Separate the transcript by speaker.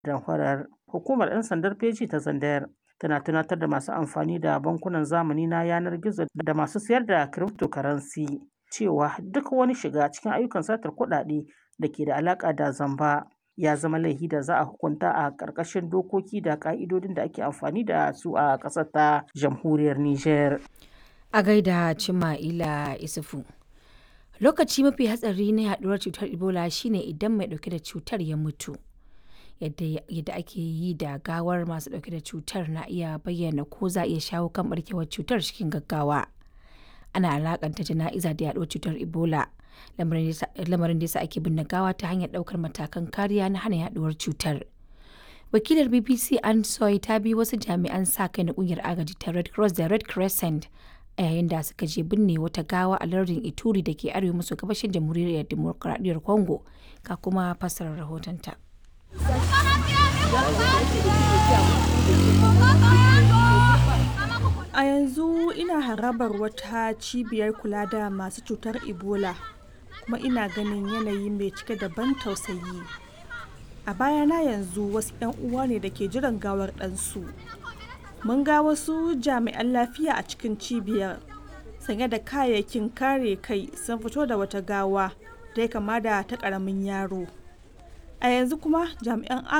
Speaker 1: damfarar. Hukumar 'yan sandar feji ta Zandayar tana tunatar da masu amfani da bankunan zamani na yanar gizo da masu sayar da cryptocurrency cewa duk wani shiga cikin ayyukan satar kuɗaɗe da ke da alaƙa da zamba ya zama laifi da za a hukunta a ƙarƙashin dokoki da ƙa'idodin da ake amfani da su a ƙasar ta jamhuriyar Nijar.
Speaker 2: A gaida Cima'ila Isufu. Lokaci mafi hatsari na yaduwar cutar Ebola shine idan mai ɗauke da cutar ya mutu. Yadda ake yi da gawar masu ɗauke da cutar na iya bayyana ko za a iya shawo kan barkewar cutar cikin gaggawa. Ana alakanta jana'iza da yaduwar cutar Ebola. Lamarin da yasa ake binne gawa ta hanyar ɗaukar matakan kariya na hana yaduwar cutar. Wakilar BBC Anne Soy ta bi wasu jami'an sa kai na kungiyar agaji ta Red Cross da Red Crescent a yayin da suka je binne wata gawa a lardin Ituri da ke arewa maso gabashin jamhuriyar demokuraɗiyyar Congo ga kuma fassarar rahotonta.
Speaker 3: A yanzu ina harabar wata cibiyar kula da masu cutar Ebola kuma ina ganin yanayi mai cike da ban tausayi. A bayana yanzu wasu 'yan uwa ne da ke jiran gawar ɗansu. Mun ga wasu jami'an lafiya a cikin cibiyar sanye da kayayyakin kare kai sun fito da wata gawa da ya kama da ta ƙaramin yaro. A yanzu kuma jami'an